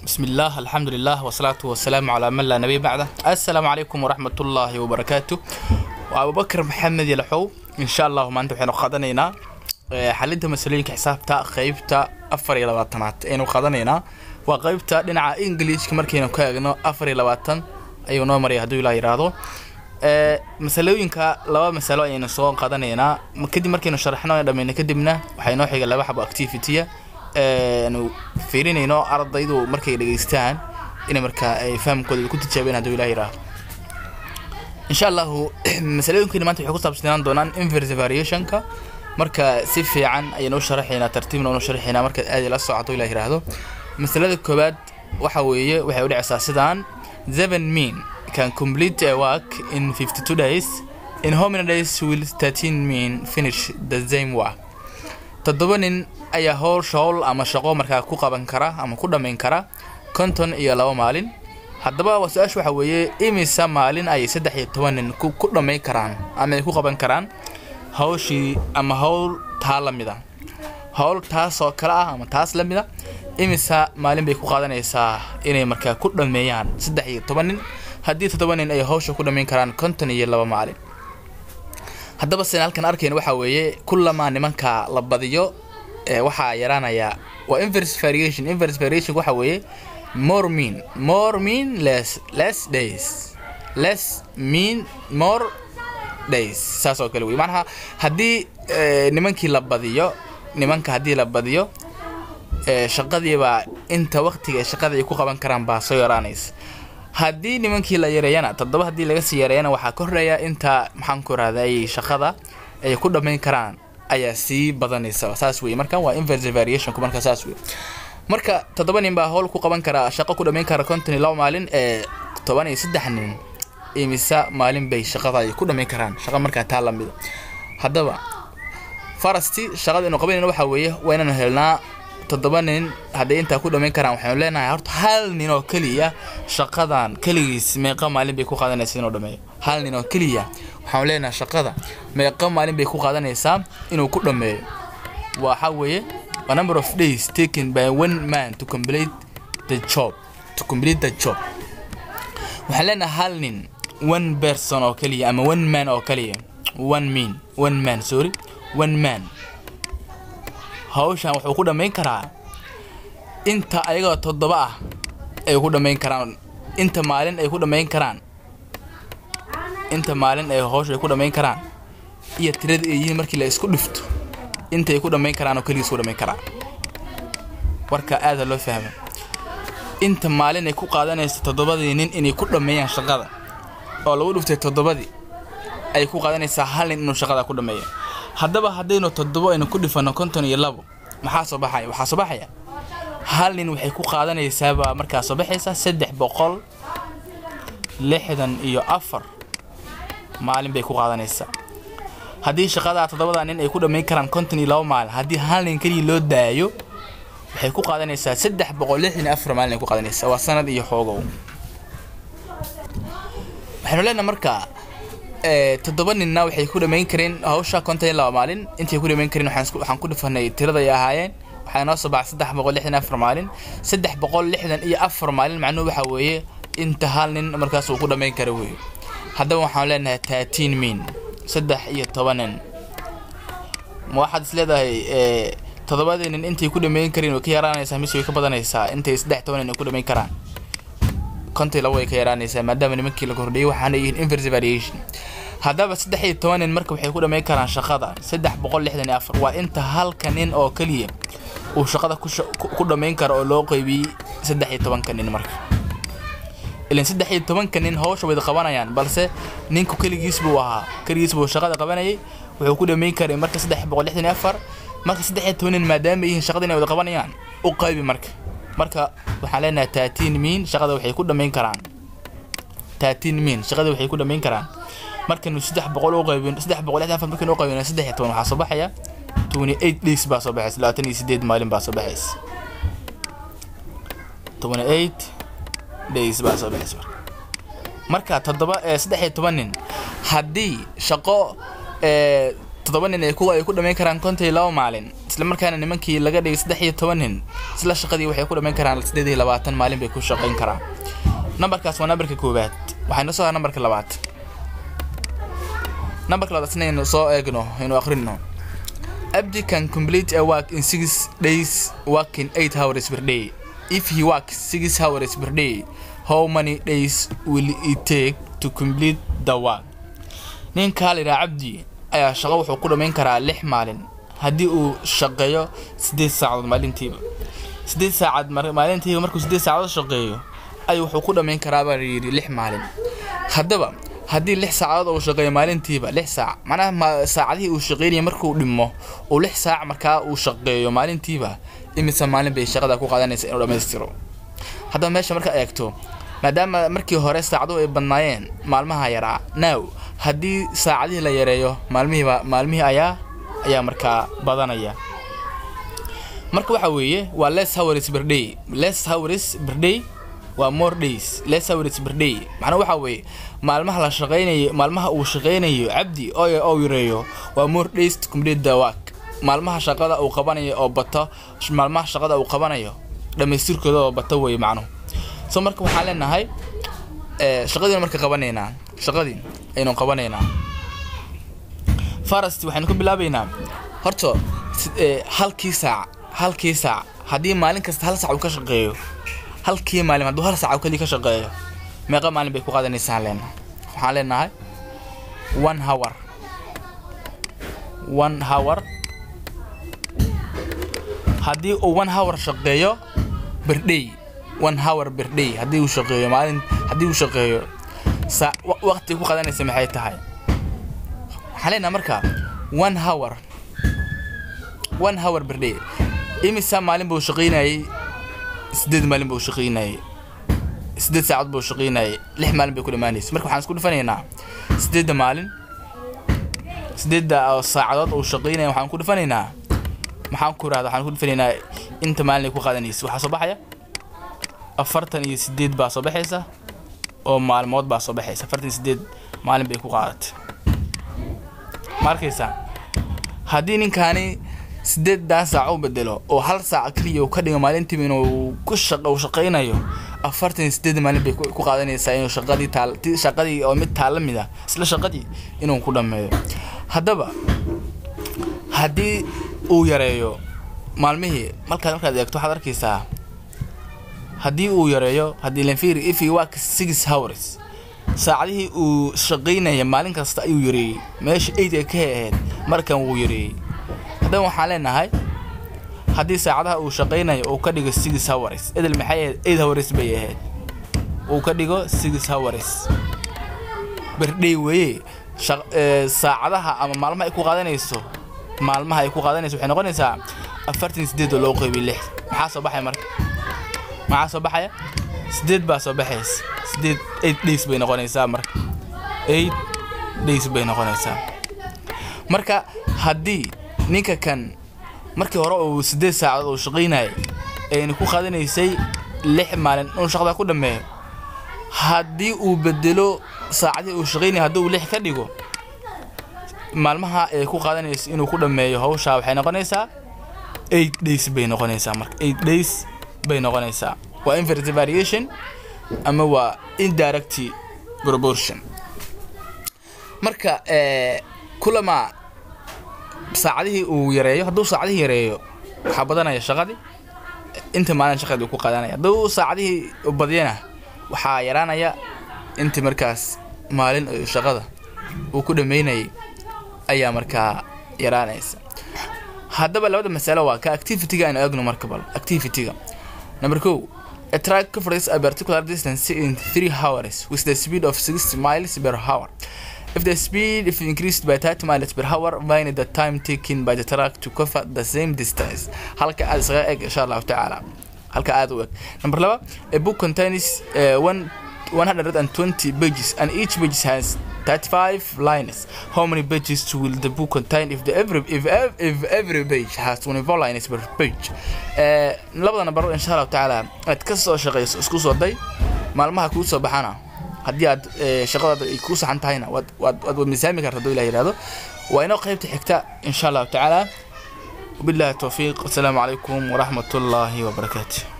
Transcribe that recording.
بسم الله الحمد لله والصلاة والسلام على من لا نبي بعده السلام عليكم ورحمة الله وبركاته وأبو بكر محمد يلحو إن شاء الله ما أنتم حين قادنينا حلنت مسؤولين حسابتا قيبتا أفر إلى واتنات إنه قادنينا وقيبتا لنا إنجليش كمركينا كاغنو أفر إلى واتن أيو نومري هدو إلى إرادو masalooyinka laba masalo ayaynu soo qaadanaynaa kadib markaynu sharaxno dhammayna kadibna waxaa inoo xiga laba xabo activity-a nu fiirinayno ardaydu markay dhegeystaan inay markaa ay fahamkooda ku tijaabeen hadduu ilah yidhaaho insha allahu masalooyinkeena maanta waxay ku saabsanaan doonaan inverse variationka marka si fiican ayaynu u sharaxaynaa tartiibna unu sharaxaynaa markaad aad la socoto ilah yidhaahdo masalada koowaad waxa weeye waxay u dhacaysaa sidaan seven mean can complete a work in 52 days in how many days will 13 mean finish the same work toddoba nin ayaa howsha howl ama shaqo markaa ku qaban kara ama ku dhammayn kara konton iyo laba maalin haddaba su-aasha waxaa weeye imisa maalin ayay saddex iyo toban nin ku dhammayn karaan ama ay ku qaban karaan hawshii ama howl taa la mid a howl taas oo kale ah ama taas la mid a imisa maalin bay ku qaadanaysaa inay markaa ku dhammeeyaan saddex iyo toban nin haddii toddoba nin ay hawsha ku dhammayn karaan konton iyo laba maalin haddaba sen halkan arkayna waxaa weeye kullamaa nimanka la badiyo waxaa yaraanaya waa inverse variation inverse variation waxaa weeye more mean more mean less less days less mean more days saas oo kale wey macnaha haddii nimankii la badiyo nimanka haddii la badiyo shaqadiibaa inta waqtiga ee shaqada ay ku qaban karaan baa soo yaraanaysa haddii nimankii la yareeyana toddoba haddii laga sii yareeyana waxaa ka horeeya inta maxaan ku rahday shaqada ay ku dhammayn karaan ayaa sii badanaysa saas wey marka waa inverse variationku marka saas wey marka toddoba nin baa howl ku qaban kara shaqo ku dhammayn kara konton iyo laba maalin ee toban iyo saddex nin imisa maalin bay shaqada ay ku dhammayn karaan shaqa markaa taa lamida haddaba farasti shaqada inu qabanayna waxaa weeye waa inaanu helnaa toddoba nin hadday intaa ku dhammayn karaan waxaynu leenahay horta hal nin oo keliya shaqadan keligiis meeqa maalin bay ku qaadanaysaa inuu dhammeeyo hal nin oo keliya waxaanu leenahay shaqada meeqa maalin bay ku qaadanaysaa inuu ku dhammeeyo waxa weeye a number of days taken by one man to complete the job to complete the job waxaan leenahay hal nin one person oo keliya ama one man oo keliya one mean one man sorry one man hawshan wuxuu ku dhammayn karaa inta ayagoo toddoba ah ay ku dhammayn karaan inta maalin ay ku dhammayn karaan inta maalin ay hawsha ay ku dhammayn karaan iyo tirada ay yihiin markii la isku dhifto inta ay ku dhammayn karaan oo keligiis ku dhammayn karaan warka aada loo fahma inta maalin ay ku qaadanayso toddobadii nin inay ku dhammeeyaan shaqada oo lagu dhiftay toddobadii ay ku qaadanaysaa hal nin inuu shaqada ku dhammeeyo haddaba haddaynu toddobo aynu ku dhifano konton iyo labo maxaa soo baxaya waxaa soo baxaya hal nin waxay ku qaadanaysaabaa markaa soo baxaysa saddex boqol lixdan iyo afar maalin bay ku qaadanaysaa haddii shaqadaa toddobada nin ay ku dhammayn karaan konton iyo labo maalin haddii hal nin keliya loo daayo waxay ku qaadanaysaa saddex boqol lixdan iyo afar maalin ay ku qaadanaysaa waa sanad iyo xoogow waxaynu leenaha markaa toddoba ninna waxay ku dhammayn kareen hawsha konton iyo laba maalin intay ku dhammayn kareen waxaan ku dhifanay tirada ay ahaayeen waxaa noo soo baxay saddex boqol lixdan afar maalin saddex boqol lixdan iyo afar maalin macnuhu waxaa weeye inta hal nin markaas uu ku dhammayn kara weeye haddaba waxaan leenahay thirteen min saddex iyo toban nin ma waxaad is leedahay toddobadii nin intay ku dhammayn kareen way ka yaraanaysaa mise way ka badanaysaa intay saddex toban nin ay ku dhammayn karaan konton laba way ka yaraanaysaa maadaama nimankii la kordhiyay waxaana yihiin inverse variation haddaba saddex iyo toban nin marka waxay ku dhammayn karaan shaqada saddex boqol lixdan iyo afar waa inta halka nin oo keliya uu shaqada ku dhammayn karo oo loo qeybiyey saddex iyo tobanka nin marka ilan saddex iyo tobanka nin hawsha wada qabanayaan balse ninku keligiis buu ahaa keligiis buu shaqada qabanayay wuxuu ku dhammayn karay marka saddex boqol lixdan iyo afar marka saddex iyo toban nin maadaama yihiin shaqada inay wada qabanayaan u qaybi marka marka waxaan leenahay thirteen mean shaqada waxay ku dhammayn karaan thirteen mean shaqada waxay ku dhammayn karaan markaynu saddex boqol u qaybin saddex boqol lixdan afar markaynu u qaybino saddex iyo toban waxaa soo baxaya twenty eight days baa soo baxaysa labaatan iyo sideed maalin baa soo baxaysa twenty eight days baa soo baxaysa marka toddoba saddex iyo toban nin haddii shaqo toddoba nin ay ku ay ku dhammayn karaan konton iyo laba maalin isla markaana nimankii laga dhigay saddex iyo toban nin isla shaqadii waxay ku dhammayn karaan siddeed iyo labaatan maalin bay ku shaqayn karaan nambarkaas waa nambarka koowaad waxayna soo haa nambarka labaad nambarka labaad isna aynu soo eegno aynu akhrino Abdi can complete a work in six days working eight hours per day. If he works six hours per day, how many days will it take to complete the work? Ninka la yidhaha Cabdi ayaa shaqo wuxuu ku dhammayn karaa lix maalin haddii uu shaqeeyo siddeed saacadood maalintiiba. Siddeed saacad mar- maalintiiba markuu siddeed saacadood shaqeeyo ayuu wuxuu ku dhammayn karaa baa la yidhi lix maalin. Haddaba haddii lix saacadood uu shaqeeyo maalintiiba lix saac macnaha ma- saacadihii uu shaqeynayay markuu dhimo uu lix saac markaa uu shaqeeyo maalintiiba imise maalin bay shaqada ku qaadanaysa inuu dhammaystiro haddaba meesha marka eegto maadaama markii hore saacaduhu ay badnaayeen maalmaha yaraa now haddii saacadihii la yareeyo maalmihiiba maalmihii ayaa ayaa markaa badanaya marka waxa weeye waa less hours per day less hours per day waa more days less hours per day macnaa waxa weeye maalmaha la shaqeynayo maalmaha uu shaqeynayo cabdi oo oo yareeyo waa more days to complete the work maalmaha shaqada uu qabanayo oo bato maalmaha shaqada uu qabanayo dhamaystirkooda oo bato weeye macnuhu so marka waxaan leenahay eh, shaqadiina marka qabanaynaa shaqadii aynu qabanaynaa farasti waxaynu ka bilaabaynaa horta si- eh, halkii saac halkii saac haddii maalin kasta hal saac uu ka shaqeeyo halkii maalin hadduu hal saac oo keliya ka shaqeeyo meeqa maalin bay ku qaadanaysaan leenahay waxaan leenahay one hour one hour haddii uu one hour shaqeeyo berdhay one hour berdhay haddii uu shaqeeyo maalin haddii uu shaqeeyo saa wa- waqti ku qadanaysa maxay tahay waxaan leenahay marka one hour one hour berdhay imisa maalin buu shaqeynayay sideed maalin buu shaqeynayay sideed saacadood buu shaqeynayay lix maalin bay ku dhammaanaysa marka waxaan isku dhifanaynaa sideedda maalin sideedda oo saacadood uu shaqeynaya waxaan ku dhifanaynaa maxaan ku rahda waxaan ku dhifanaynaa inta maalin ay ku qaadanaysa waxaa soo baxaya afartan iyo sideed baa soo baxaysa oo maalmood baa soo baxaysa afartan iyo sideed maalin bay ku qaadatay ma arkaysaa haddii ninkaani sideedan saac u bedelo oo hal saac keliya uu ka dhigo maalintiiba inuu ku shaq uu shaqaynayo afartan iyo sideed maalin bay ku ku qaadanaysaa inuu shaqadii taal ti- shaqadii oo mid taalla mid ah isla shaqadii inuu ku dhammeeyo haddaba haddii uu yareeyo maalmihii markaad markaad eegto waxaad arkaysaa haddii uu yareeyo haddii lenfiri if he work six hours saacadihii uu shaqaynaya maalin kasta ayuu yareeyey meesha eight ay ka ahayd markan wuu yareeyey haddaba waxaan leenahay haddii saacadaha uu shaqaynayo uu ka dhigo six hours edel maxay ahayd eight hours bay ahayd uu ka dhigo six hours berdhay weeye shaq- ee, saacadaha ama maalmaha ay ku qaadanayso maalmaha ay ku qaadanayso waxay noqonaysaa afartan sideed oo loo qeybiy lix maxaa soo baxaya marka maxaa soo baxaya sideed baa soo baxaysa sideed eight days bay noqonaysaa marka eight days bay noqonaysaa marka haddii ninka kan markii hore uu sideed saacadood uu shaqaynayay ayna ku qaadanaysay lix maalin inuu shaqada ku dhammeeyo haddii uu bedelo saacadii uu shaqaynaya haddii uu lix ka dhigo maalmaha ay ku qaadanayso inuu ku dhammeeyo hawshaa waxay noqonaysaa eight days bay noqonaysaa marka eight days bay noqonaysaa waa inverse variation ama waa indirect proportion marka eh, kulama saacadihii uu yareeyo hadduu saacadihii yareeyo waxaa badanaya shaqadii inta maalin shaqadii uu ku qaadanaya hadduu saacadihii u badiyana waxaa yaraanaya inta markaas maalin oo shaqada uu ku dhameynayay ayaa markaa yaraanaysa haddaba labada masalo waa ka activity-ga aynu eegno marka bal activity-ga number ko a track covers a particular distance in 3 hours with the speed of 60 miles per hour if the speed is increased by 30 miles per hour find the time taken by the track to cover the same distance halka aad isaga eg insha allahu tacaala halka aad u eg number laba a book contains uh, one 120 pages and each page has 35 lines. How many pages will the book contain if the every if ev- if every page has 24 lines per page? Eh labada number insha Allah taala aad ka soo shaqeyso isku soo day maalmaha kuu soo baxana haddii aad eh, shaqadaada ay ku saxan tahayna waad waad waad miisaami kartaa hadduu ilaah yidhaahdo waa inoo qaybta xigta insha allahu tacaala wabillahi towfiiq wasalaamu calaykum waraxmat ullaahi wabarakaatu